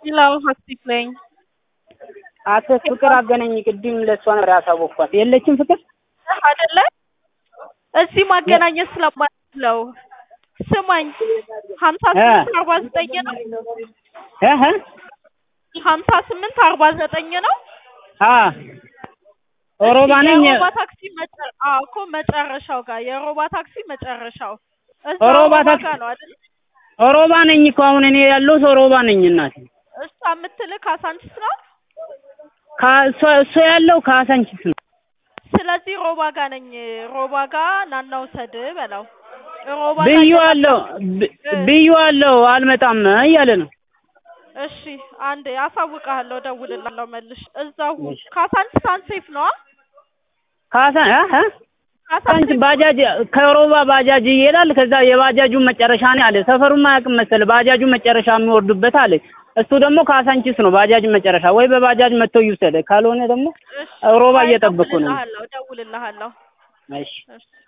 ሌላው ሀሴት ነኝ። አቶ ፍቅር አገናኝ ቅድም ለእሷ ነበር ያሳወቅኳት። የለችም ፍቅር አይደለ? እዚህ ማገናኘት ስለማለው ስማኝ፣ ሀምሳ ስምንት አርባ ዘጠኝ ነው። እህ ሀምሳ ስምንት አርባ ዘጠኝ ነው። አ ኦሮባ ነኝ። የሮባ ታክሲ መጨ- አዎ እኮ መጨረሻው ጋር የሮባ ታክሲ መጨረሻው እዛ ኦሮባ ሮባ ታክሲ- ጋር ነው አይደል? ኦሮባ ነኝ እኮ አሁን እኔ ያለሁት ኦሮባ ነኝ እናቴ። እሷ የምትልህ ካሳንቺስ ነው። ከእሷ እሱ ያለው ካሳንቺስ ነው። ስለዚህ ሮባ ጋር ነኝ። ሮባ ጋር ናና ውሰድ በለው። ሮባ ጋር ብዬዋለሁ ብ- ብዬዋለሁ አልመጣም እያለ ነው። እሺ አንዴ አሳውቅሃለሁ፣ እደውልልሃለሁ መልሽ። እዛው ካሳንቺስ አንሴፍ ነው። ካሳ እ እ ካሳንቺስ ካሳንቺስ ባጃጅ ከሮባ ባጃጅ ይሄዳል። ከዛ የባጃጁን መጨረሻ ነው አለ። ሰፈሩን አያውቅም መሰለህ። ባጃጁ መጨረሻ የሚወርዱበት አለ። እሱ ደግሞ ካሳንቺስ ነው ባጃጅ መጨረሻ። ወይ በባጃጅ መጥቶ ይውሰድ፣ ካልሆነ ደግሞ እሺ፣ ሮባ አይ እየጠበኩ ነው። እደውልልሃለሁ፣ እደውልልሃለሁ። እሺ እሺ